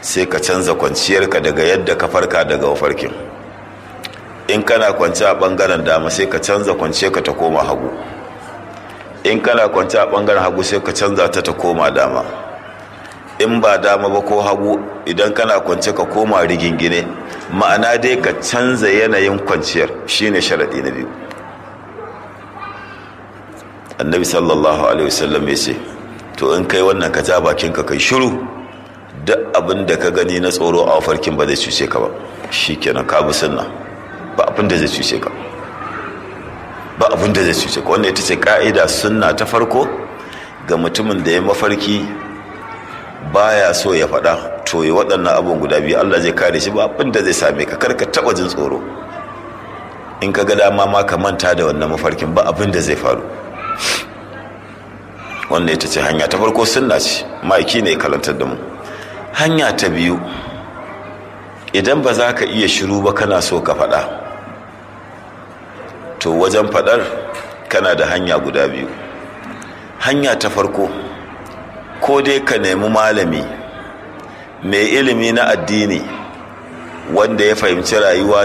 sai ka canza kwanciyarka daga yadda ka farka daga mafarkin in kana kwanci a bangaren dama sai ka canza kwanciyarka ta koma hagu in kana kwanci a bangaren hagu sai ka canza ta ta koma dama in ba dama ba ko hagu idan kana kwance ka koma rigingine ma'ana dai ka canza yanayin kwanciyar shine sharaɗi na biyu annabi sallallahu alaihi wasallam ya ce to in kai wannan ka ja bakinka kai shiru duk abin da ka gani na tsoro a farkin ba zai cuce ka ba shikenan ka bi sunna ba abin da zai cuce ka ba abin da zai cuce ka wannan ita ce ka'ida sunna ta farko ga mutumin da ya mafarki baya so ya faɗa to yi waɗannan abin guda biyu Allah zai kare shi ba abin da zai same ka karka taɓa jin tsoro in ka ga dama ma ka manta da wannan mafarkin ba abin da zai faru wannan ita ce hanya ta farko sunna ce ma'aiki ne kalantar da mu hanya ta biyu idan ba za ka iya shiru ba kana so ka faɗa to wajen faɗar kana da hanya guda biyu hanya ta farko ko dai ka nemi malami mai ilimi na addini wanda ya fahimci rayuwa